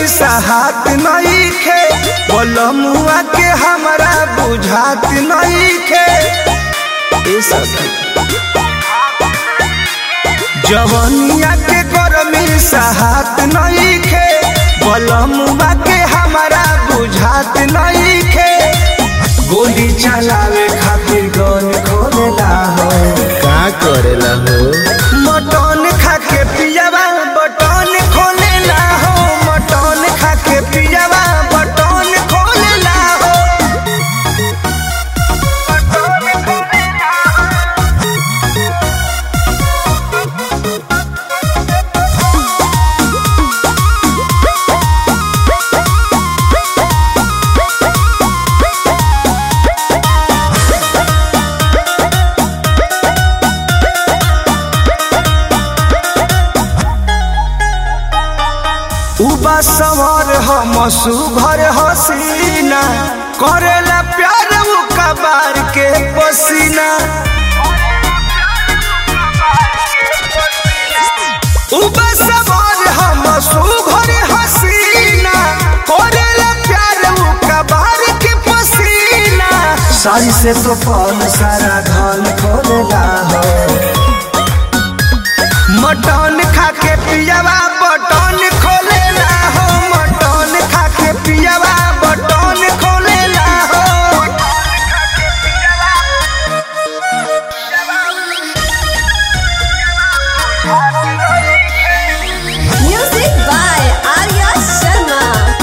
सहात नहीं खे बलमुआ के हमरा बुझात नहीं खे ए सखी जवनिया के गरमी सहात नहीं खे बलमुआ के हमरा बुझात नहीं खे गोली चलावे खातिर गन खोलेला हो का करेला हो मटन खा के पियावा बटन खोलेला हो मटन खा के पियावा बटन खोलेला हो उबा सवार हम सुभर हसीना करेला प्यार उ कबार के पसीना उबा सवार हम सुभर हसीना करेला प्यार उ कबार के पसीना सारी से तो फल सारा धन खोलेला हो मटन खा के पियावा बटन खोलेला हो मटन खा के पियावा बटन खोलेला हो Music by Arya Sharma.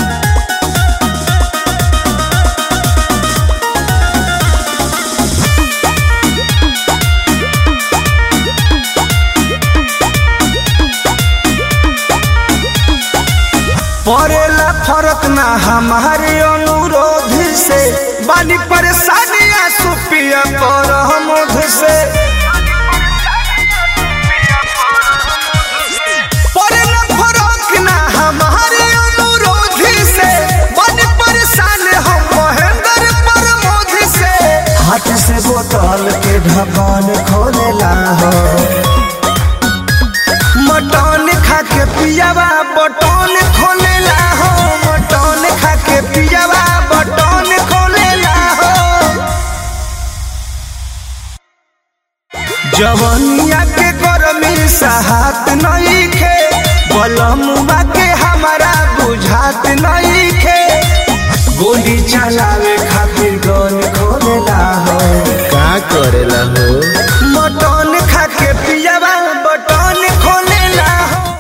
पड़ेला फरक ना हमारे अनुरोध से बानी परेशानी सुपिया पर हमोध से पड़ेला फरक ना हमारे अनुरोध से बानी परेशान हम महेंद्र प्रमोद से हाथ से बोतल के ढक्कन खोलेला हो मटन खा के पियावा बटन खोलेला हो मटन खा के पियावा बटन खोलेला हो जवनिया के गरमी सहात नहीं खे बलमुआ के हमरा बुझात नहीं खे गोली चलावे खातिर गन खोलेला हो का करेला हो